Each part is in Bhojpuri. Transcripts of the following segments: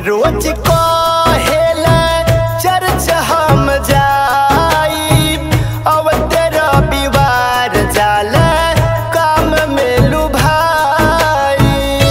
रोज कहेला चर्च हम जाई अब तेरा विवार जाला काम में लुभाई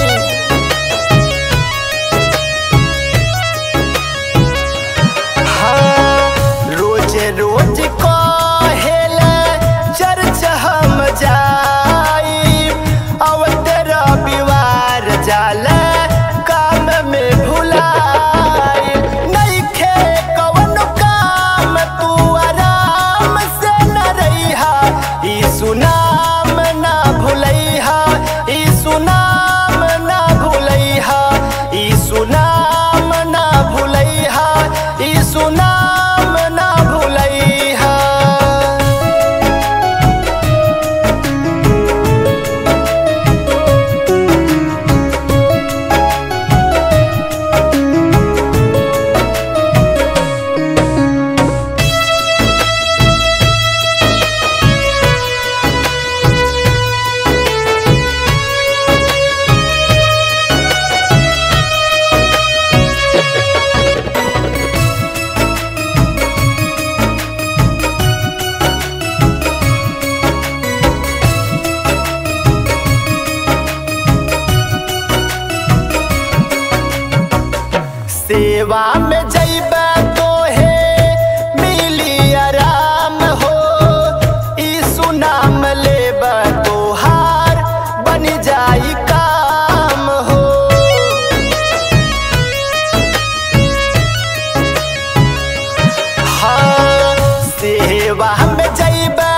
हाँ, रोज रोज कहेला चर्च हम जाई अब तेरा विवार जाला काम में भुलाई नइखे कवन काम तू आराम से न रहिहा ई सुनाम ना भुलैहा ई सुनाम ना भुलैहा ई सुनाम ना भुलैहा ई सुनाम ना भुलैहा सेवा में जइबा तो है मिली आराम हो ई सुनाम लेबा तो हार बन जाई काम हो हाँ सेवा में जइबा